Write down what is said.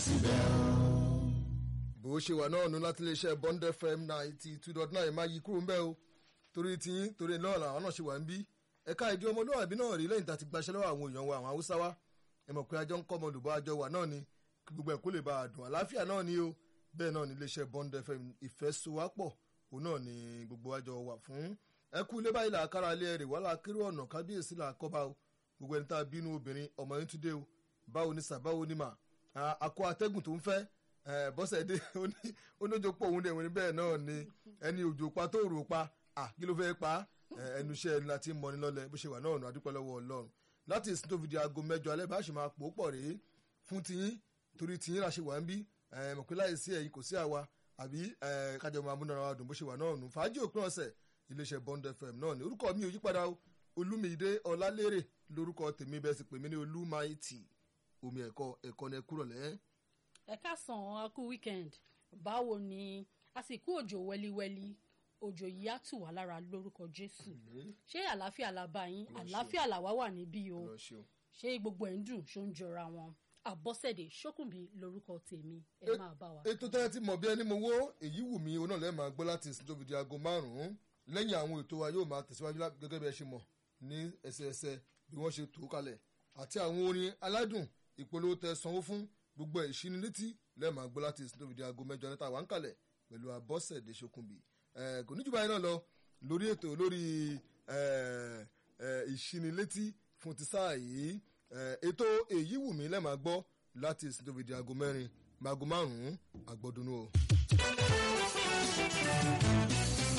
bó ṣe wà náà nu láti iléeṣẹ́ bond fm ninety two dot nine máa yí kúrò ń bẹ́ o torí tiyín torí náà làwọn náà ṣe wà ń bí ẹ̀ka ìdí ọmọlúwàbí náà rí lẹ́yìn tá a ti gbaṣẹ́ lọ́wọ́ àwọn èèyàn wa àwọn haúsá wa ẹ mọ̀ pé ajọ́ ń kọ́ ọmọ olùbọ́ àjọ wà náà ni kí gbogbo ẹ̀ kó lè bá a dùn àlàáfíà náà ni o bẹ́ẹ̀ náà ni iléeṣẹ́ bond fm ìfẹ́sowápọ̀ òun náà ni gbogbo àjọ wà fún ẹ kú ilé báyìí làákàrà ilé ẹ̀rì wàhálà kéré ọ̀nà kábíyèsí làákọ́bá o gbogbo ẹni tá a bínú obìnrin ọmọ yín tún dé o báwo ni sà báwo ni mà àkó atẹ́gùn tó ń fẹ́ bọ́sẹ̀ dé oníjó pọ̀ òun dẹ̀ wọ́n ní bẹ́ẹ̀ náà ni ẹni òjò pa tó rò pa kí ló fẹ́ pa ẹnu iṣẹ́ ẹni láti mọ́ni lọ́lẹ̀ bó ṣe wà náà nù adúpẹ́ lọ́wọ́ ọlọ́run láti ìsìn tó fi di aago mẹ́jọ alẹ́ bá ṣe máa pò ó pọ̀ rèé fún tiyín torí tiyín la ṣe wà ń bí mọ̀ pé láì sí ẹ̀yin kò sí àwa àbí kájọ máa múnára wa dùn bó ṣe wà náà nù fàájì òpin ọ̀sẹ̀ iléeṣẹ́ bond fm náà ni orúkọ mi ò yípadà o olúmídé ọlálérè lórúkọ tèmi bẹ́ẹ̀ sì pè mí ní olúmáìtì omi ẹ̀kọ́ ẹ̀kọ́ ni ẹ kúrọ̀ lẹ́. ẹ káàsán a kú weekend báwo ni àsìkò òjò wẹ́líwẹ́lí òjò yìí á tù wá lára lórúkọ jésù ṣé àlàáfíà la bá yín àlàáfíà làwa wà níbí o ṣé gbogbo ẹ̀ ń dùn ṣó ń jọra wọn àbọ̀sẹ̀dẹ̀ ṣókùnbí lórúkọ tèmi ẹ máa bá wa. ètò tẹ́lẹ̀ tí mọ̀ bí ẹni mo wó èyí wù mí oná lẹ́ẹ̀ máa gbọ́ láti ìsìn tó fi di aago márùn-ún lẹ́yìn àwọn ètò wa yóò máa tẹ̀síwájú gẹ́gẹ́ bí ẹ ṣe mọ̀ ní ẹsẹẹsẹ bí wọ́n ṣe tó kalẹ̀ àti àwọn orin aládùn ìpolówó tẹ sanwó fún gbogbo ẹ̀ ìṣínilétí lẹ́ẹ̀ máa gbọ́ láti ìsìn tó fi di aago mẹ́jọ níta wà ń kalẹ̀ pẹ̀lú àbọ̀sẹ̀dẹ̀ ṣókùnbí kò ní jù báyìí náà lọ lórí ètò lórí ìṣínilétí fún ti sáà yìí ètò èyí wù mí lẹ́ẹ̀ máa gbọ́ láti ìsìn tó fi di aago mẹ́rin aago márùn-ún àgbọ̀dúnú o.